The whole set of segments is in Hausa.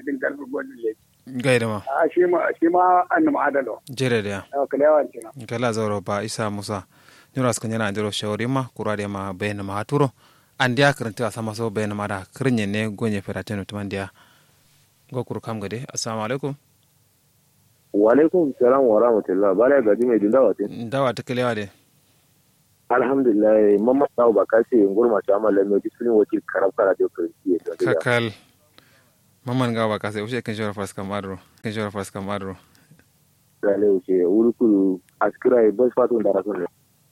din karfi gwajin le gaida ma a shi ma shi ma an ma adalo jere da a kalewan kina kala zauro ba isa musa nyura ska nyana andiro shawari ma kurade ma bayna ma haturo andiya karanta sama so bayna ma da kirnye ne gonye ferateno tumandiya gokuru kam gade assalamu alaikum wa alaikum salam wa rahmatullah bala gaji mai dinda wate dawa ta kalewa de alhamdulillah mamma tawo ba ka ce ngurma ta amala mai disunin wakil karab kara da kirki da kakal maman gawa ka sai ushe kan shawara fas kamadro kan shawara fas kamadro dale wuce wuri kudu askira bas fatun da rasun ne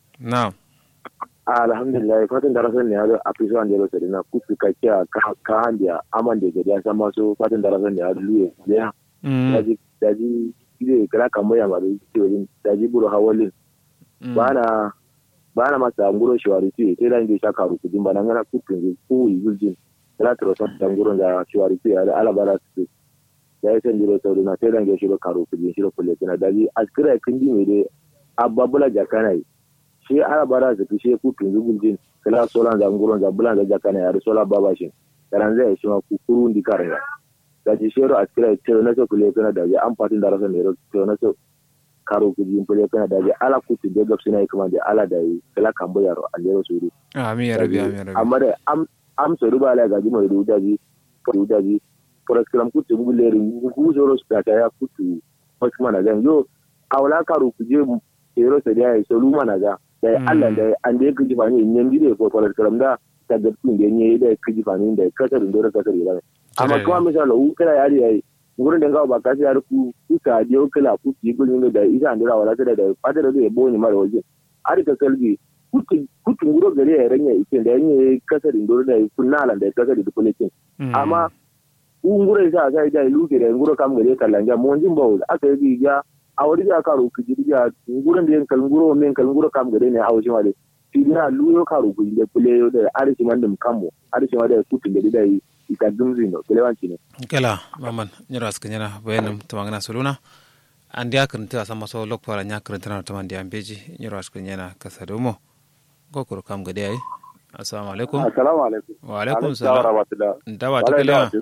na alhamdulillah fatun da rasun ne ya a fi zuwa da yau sadina kusa ka kiya ka handiya aman da gari ya san masu fatun da rasun ne ya luye ya daji daji ile kala kamar ya mara ce wajen daji buru hawalin ba na ba na masa nguro shawari ce sai da inda sha karu kudin ba nan gana kufin ko yi guljin kala tro son da nguro da shawari ce ya ala bara su ya yi san jiro sau na sai da inda shiro karu kudin shiro kulle kina daji askira kin ji mai dai ababula jakana yi shi ala bara su fi shi kufin guljin kala solan da nguro da bulan da jakana ya da sola babashin karan zai shi ma kukuru ndi karaya da ji shero a kira tero na so kule kana da an fatin da rasa ne ro tero na so karo ku jin kule kana da ala ku ti de gapsi na kuma da ala da yi kala kan bo yaro an yaro suru amin ya rabi amin ya rabi amma da am am so ruba ala ga ji mai ruda ji ruda ji for example ku ti bu le rin ku so ro sta ta ya ku ti wasu mana gan yo awla karo ku je ero sa da yi so lu mana ga da Allah da an da ku ji fa ne nyen bi de ko for example da ta ga tun da ne da ku ji fa ne da kasar da kasar da amma kuma misali u kala yari yayi gurin da ngawo ba kasi yar ku ku ka je kala ku ki gurin da isa andira wala ta da fata da bo ni mara waje ari ka kalbi kutu kutu nguro gare ya ranya ike da yanye kasar indoro da kunna lan da kasar da kulekin amma u nguro isa sai da lu da nguro kam gare kallanja mon jin bawo aka yi ga a wuri da ka ro ku ji ga ngurin da yankal nguro men kal nguro kam gare ne a wajen wale tina luyo ka ro ku da kule da arishi mandum kammo arishi ma da kutu gare da yi ika dumzino kelewancine kela maman nyara ska nyara bayanum tamangana soluna andi akrinte asama so lokpara nya krinte na tamandi ambeji nyara ska nyana kasadumo gokoro kam gade ai assalamu alaikum assalamu alaikum wa alaikum salam dawa ta kelewa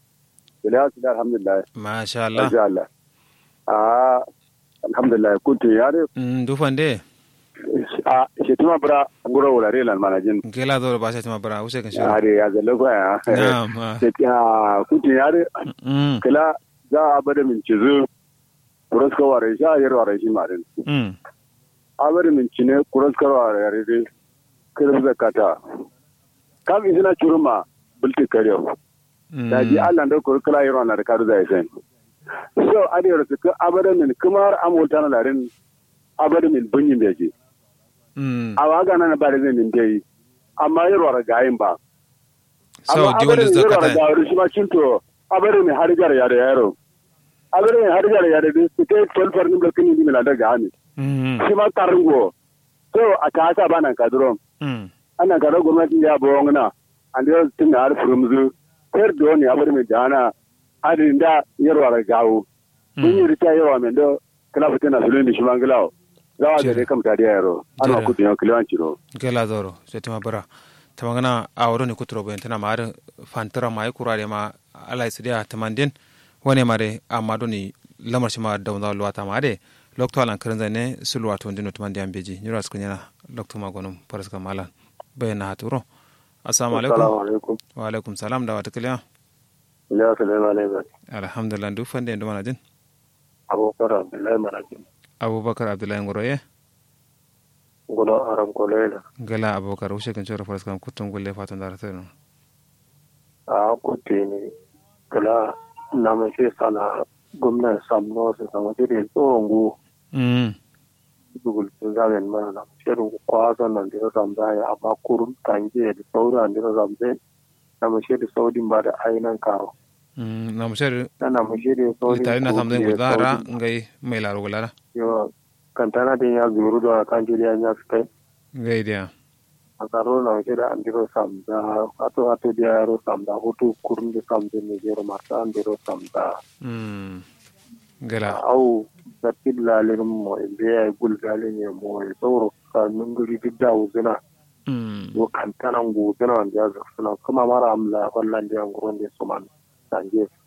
kelewa sida alhamdulillah masha Allah masha Allah ah alhamdulillah kuntu yare dufande a shetima bra ngoro wala re lan manajin gela do ba shetima bra use kan shiro are ya zalo ko ya na'am shetima kuntu yare kala za a bada min cizu kuraska ware sha yar ware shi marin mm a bada min cine kuraska ware yare dai kirim zakata kam isina churuma bulti kariyo da ji Allah da kurkula yaro na da kadu zai sai so adiyar su ka abada min kumar amulta na larin abada min bunyin da yake a waga nan ba da zai min dai amma yaro ra gayin ba so di wani zakata da wani shi ma cinto abada min harjar ya da yaro abada min harjar ya da su kai tolfar nin da kinin min da gani shi ma karungo so a ta sa bana kadro ana kada gwamnati ya bo ngana an da tun har furumzu ter do ni abada min dana adin da yarwa ra gawo mun yi rita yarwa min do kala fitina sulun di shimanglawo zawa da dai kam tare yaro ana ku tiyo kilan ciro gela doro setima bara tamangana awro ni kutro ben tana mar fantara mai kurare ma ala isidia tamandin wone mare amado ni lamar shima da wanda luwata mare lokto alan kiran zane sulwa to ndino tamandi ambeji nyura skunyana lokto magonum paraska malan bayna haturo assalamu alaikum wa alaikum salam da wata kiliya ya salamu alaikum alhamdulillah duk fande ndo manajin abubakar abdullahi manajin abubakar abdullahi ngoroye gulo aram kolela gala abubakar ushe kan chora faras kam kutum gulle fatan dar tano a kutte ne kala na mai sai sana gwamnan samno su sama dire tsohon mm dugul sun zamen mana na shirin kwasan nan da zamza ya amma kurun tange da sauran da zamza na mashi da saudin ba da ainihin karo mm na musher na mashi da saudin tare na samden gudara ngai mai laro gulara yo kantana din ya zuru da kan jiriya ya kai ngai dia a tsaro na mashi da an diro samza ato ato da yaro samza hutu kurun da samza ne jero masu an diro samza mm gala au zartin lalin mo inda ya yi gulgalin ya mo ya tsoro kanun guri duk da wuzina mm yo kantanan gudina wanda ya zafi suna kuma mara amla wallan da yan gurin da su man sanje